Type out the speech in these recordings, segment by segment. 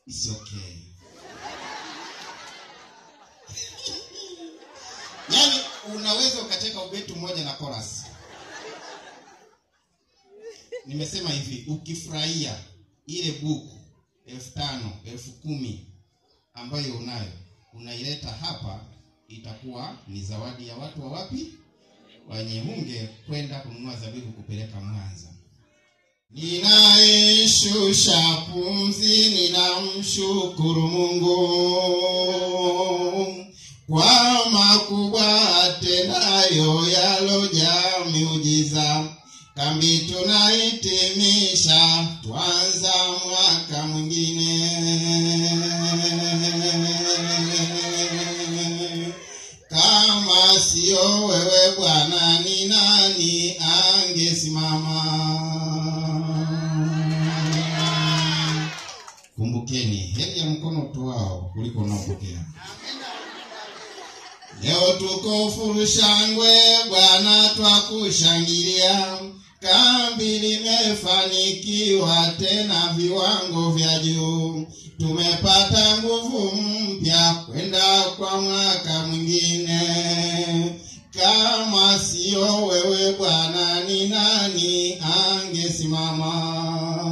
It's okay. yaani unaweza ukacheka ubeti mmoja na chorus nimesema hivi ukifurahia ile buku elfu tano elfu kumi ambayo unayo unaileta hapa itakuwa ni zawadi ya watu wa wapi wanyehunge kwenda kununua zabibu kupeleka mwanza ninaishusha pumzi ninamshukuru mungu kwa makubwa atendayo yalojaa miujiza kambi tunahitimisha twanza mwaka mwingine kama sio wewe bwana ni nani angesimama kumbukeni heri ya mkono utoao kuliko unaopokea leo tuko furushangwe bwana twakushangilia kambi limefanikiwa tena viwango vya juu tumepata nguvu mpya kwenda kwa mwaka mwingine kama sio wewe bwana ni nani angesimama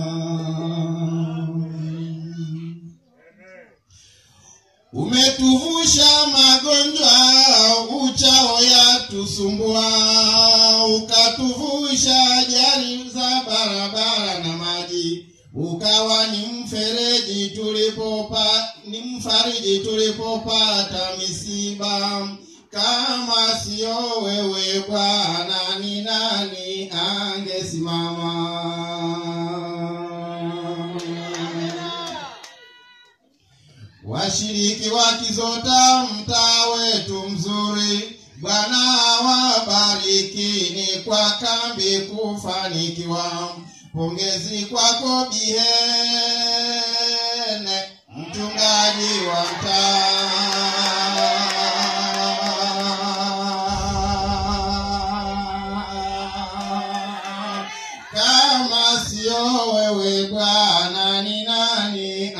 umetuvusha magonjwa uchao yatusumbua ukatuvusha ajali za barabara na maji ukawa ni mfereji tulipopa ni mfariji tulipopata misiba kama sio wewe bwana ni nani angesimama washiriki wa Kizota, mtaa wetu mzuri, Bwana awabarikini kwa kambi kufanikiwa. Pongezi kwako Bihene, mchungaji wa mtaa. Kama sio wewe Bwana, ni nani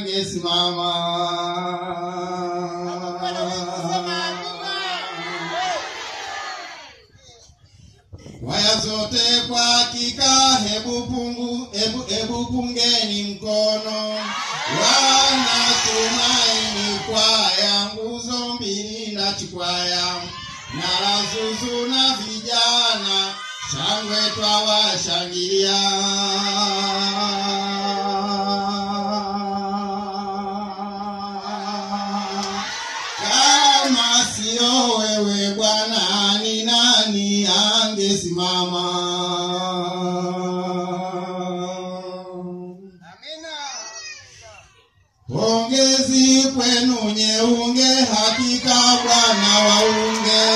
angesimama? Waya zote kwa hakika, hebu pungu, hebu, hebu pungeni mkono. Wanatumaini kwaya, nguzo mbili na chikwaya, na Lazuzu na vijana, shangwe twawashangilia. Kama sio wewe Bwana, ni nani angesimama? Pongezi kwenu Nyeunge, hakika Bwana waunge,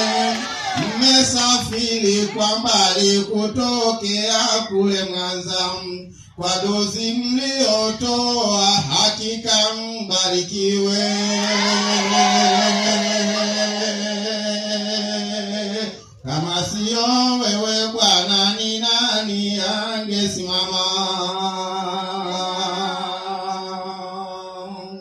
mmesafiri kwa mbali kutokea kule Mwanza, kwa dozi mliotoa, hakika mbarikiwe. Kama sio wewe Bwana, ni nani angesimama?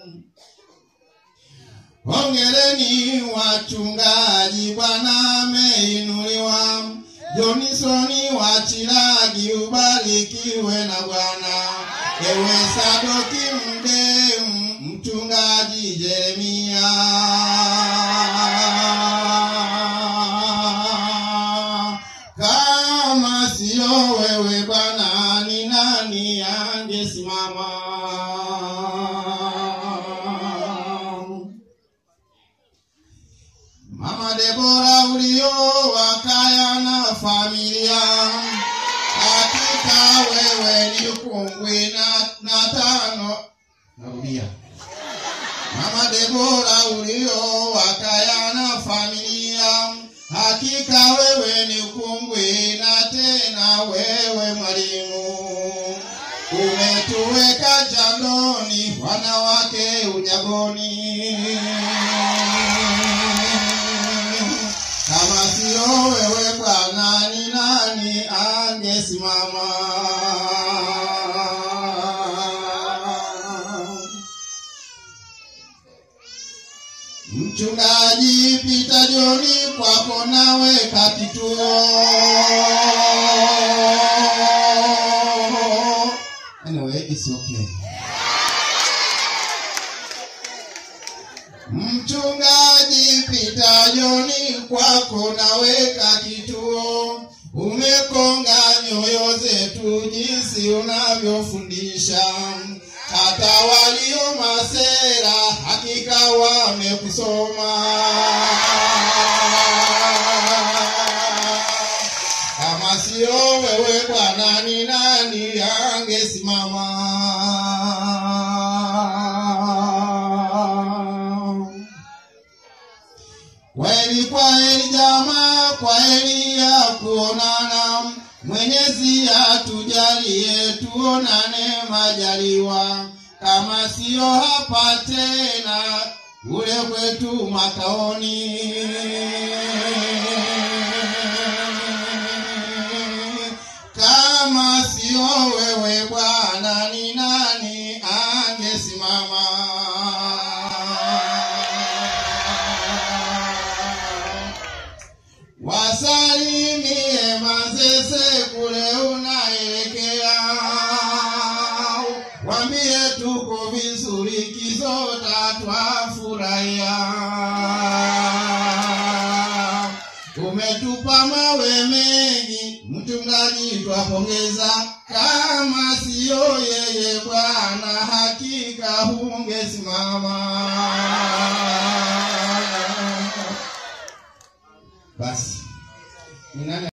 Hongereni wachungaji, Bwana ameinuliwa. Jonisoni wa Chilagi, ubarikiwe na Bwana. Ewe Sadoki Mdemu, mchungaji Jeremia. Kama sio wewe Bwana, ni nani angesimama? Mama Debora ulioa kaya na familia, hakika wewe ni kungwi na, na tano. Narudia. Mama Debora ulioa kaya na familia, hakika wewe ni kungwi na tena wewe mwalimu. Umetuweka jandoni, wanawake unyagoni. Kama sio wewe Bwana, ni nani angesimama? Mchungaji Pita Joni, kwako naweka kituo. Anyway, it's okay. Mchungaji Pita Joni, kwako naweka kituo. Umekonga nyoyo zetu jinsi unavyofundisha, hata walio masera hakika wamekusoma. Kama sio wewe Bwana, ni nani angesimama? Kweli kweli jamaa, kweli ya kuonana. Mwenyezi atujalie tuonane majaliwa, kama siyo hapa tena kule kwetu makaoni. Kama siyo wewe Bwana, ni nani angesimama? Wasalimie Manzese kule unaelekea, wambie tuko vizuri, Kizota twafurahia. Umetupa mawe mengi, mchungaji twapongeza, kama siyo yeye Bwana, hakika hungesimama. Basi ni nani